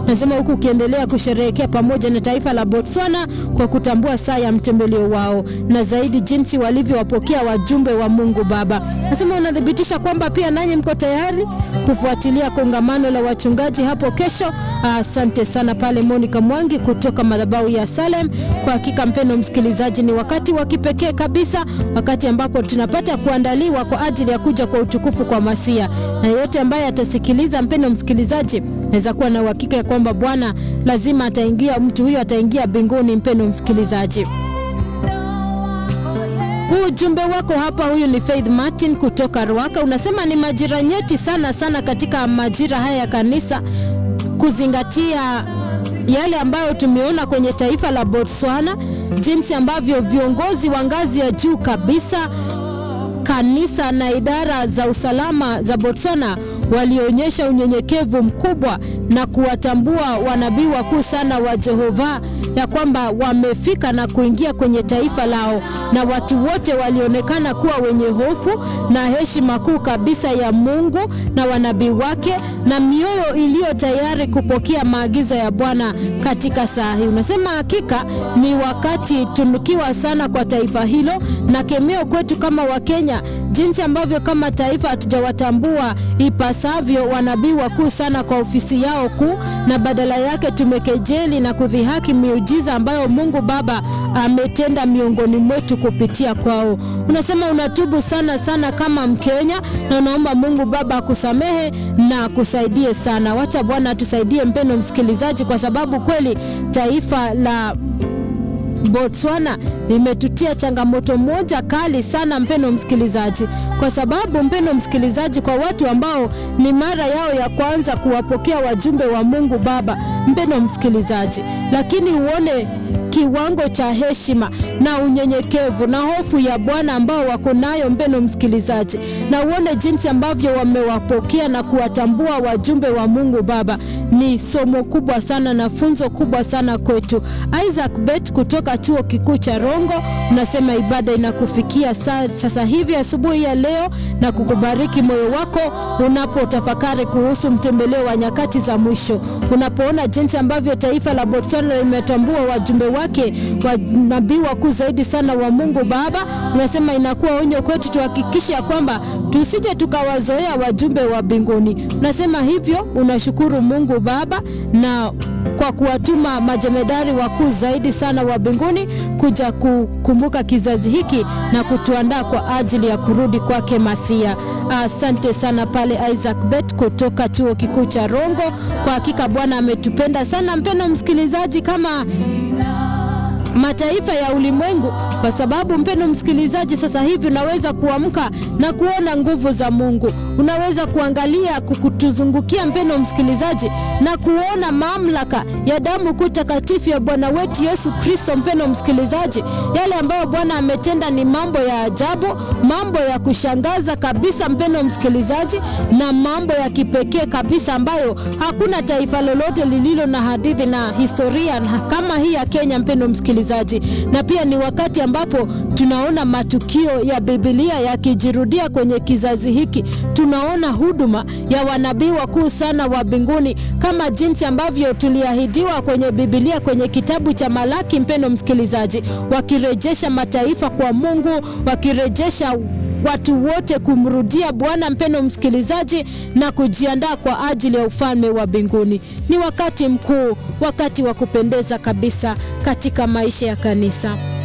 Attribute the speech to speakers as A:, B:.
A: Nasema huku ukiendelea kusherehekea pamoja na taifa la Botswana kwa kutambua saa ya mtembeleo wao na zaidi jinsi walivyowapokea wajumbe wa Mungu Baba. Nasema unathibitisha kwamba pia nanyi mko tayari kufuatilia kongamano la wachungaji hapo kesho. Asante sana pale Monica Mwangi kutoka madhabahu ya Salem. Kwa hakika mpendo msikilizaji, ni wakati wa kipekee kabisa, wakati ambapo tunapata kuandaliwa kwa ajili ya kuja kwa utukufu kwa Masia, na yeyote ambaye atasikiliza, mpendo msikilizaji, naweza kuwa na uhakika ya kwamba Bwana lazima ataingia, mtu huyo ataingia mbinguni. Mpendo msikilizaji, huu ujumbe wako hapa, huyu ni Faith Martin kutoka Ruaka, unasema ni majira nyeti sana sana katika majira haya ya kanisa kuzingatia yale ambayo tumeona kwenye taifa la Botswana, jinsi ambavyo viongozi wa ngazi ya juu kabisa kanisa na idara za usalama za Botswana walionyesha unyenyekevu mkubwa na kuwatambua wanabii wakuu sana wa Jehova ya kwamba wamefika na kuingia kwenye taifa lao, na watu wote walionekana kuwa wenye hofu na heshima kuu kabisa ya Mungu na wanabii wake, na mioyo iliyo tayari kupokea maagizo ya Bwana katika saa hii. Unasema hakika ni wakati tunukiwa sana kwa taifa hilo na kemeo kwetu kama Wakenya, jinsi ambavyo kama taifa hatujawatambua ipasavyo wanabii wakuu sana kwa ofisi yao kuu, na badala yake tumekejeli na kudhihaki miujiza ambayo Mungu Baba ametenda miongoni mwetu kupitia kwao. Unasema unatubu sana sana kama Mkenya na unaomba Mungu Baba akusamehe na akusaidie sana. Wacha Bwana atusaidie, mpendo msikilizaji, kwa sababu kweli taifa la Botswana limetutia changamoto moja kali sana, mpendo msikilizaji, kwa sababu mpendo msikilizaji, kwa watu ambao ni mara yao ya kwanza kuwapokea wajumbe wa Mungu Baba, mpendo msikilizaji, lakini uone kiwango cha heshima na unyenyekevu na hofu ya Bwana ambao wako nayo, mpendo msikilizaji, na uone jinsi ambavyo wamewapokea na kuwatambua wajumbe wa Mungu Baba. Ni somo kubwa sana na funzo kubwa sana kwetu. Isaac Bet kutoka chuo kikuu cha Rongo unasema ibada inakufikia sa, sasa hivi asubuhi ya leo na kukubariki moyo wako unapotafakari kuhusu mtembeleo wa nyakati za mwisho, unapoona jinsi ambavyo taifa la Botswana limetambua wajumbe wake wanabii wakuu zaidi sana wa Mungu Baba. Unasema inakuwa onyo kwetu tuhakikishe ya kwamba tusije tukawazoea wajumbe wa mbinguni. Unasema hivyo, unashukuru Mungu Baba na kwa kuwatuma majemedari wakuu zaidi sana wa mbinguni kuja kukumbuka kizazi hiki na kutuandaa kwa ajili ya kurudi kwake Masia. Asante sana pale Isaac Bet kutoka chuo kikuu cha Rongo. Kwa hakika Bwana ametupenda sana, mpendo msikilizaji, kama mataifa ya ulimwengu, kwa sababu mpendo msikilizaji, sasa hivi unaweza kuamka na kuona nguvu za Mungu. Unaweza kuangalia kukutuzungukia, mpendo msikilizaji, na kuona mamlaka ya damu kuu takatifu ya Bwana wetu Yesu Kristo. Mpendo msikilizaji, yale ambayo Bwana ametenda ni mambo ya ajabu, mambo ya kushangaza kabisa, mpendo msikilizaji, na mambo ya kipekee kabisa ambayo hakuna taifa lolote lililo na hadithi na historia kama hii ya Kenya, mpendo msikilizaji na pia ni wakati ambapo tunaona matukio ya Biblia yakijirudia kwenye kizazi hiki. Tunaona huduma ya wanabii wakuu sana wa mbinguni kama jinsi ambavyo tuliahidiwa kwenye Biblia kwenye kitabu cha Malaki, mpendo msikilizaji, wakirejesha mataifa kwa Mungu, wakirejesha watu wote kumrudia Bwana, mpendo msikilizaji, na kujiandaa kwa ajili ya ufalme wa mbinguni. Ni wakati mkuu, wakati wa kupendeza kabisa katika maisha ya kanisa.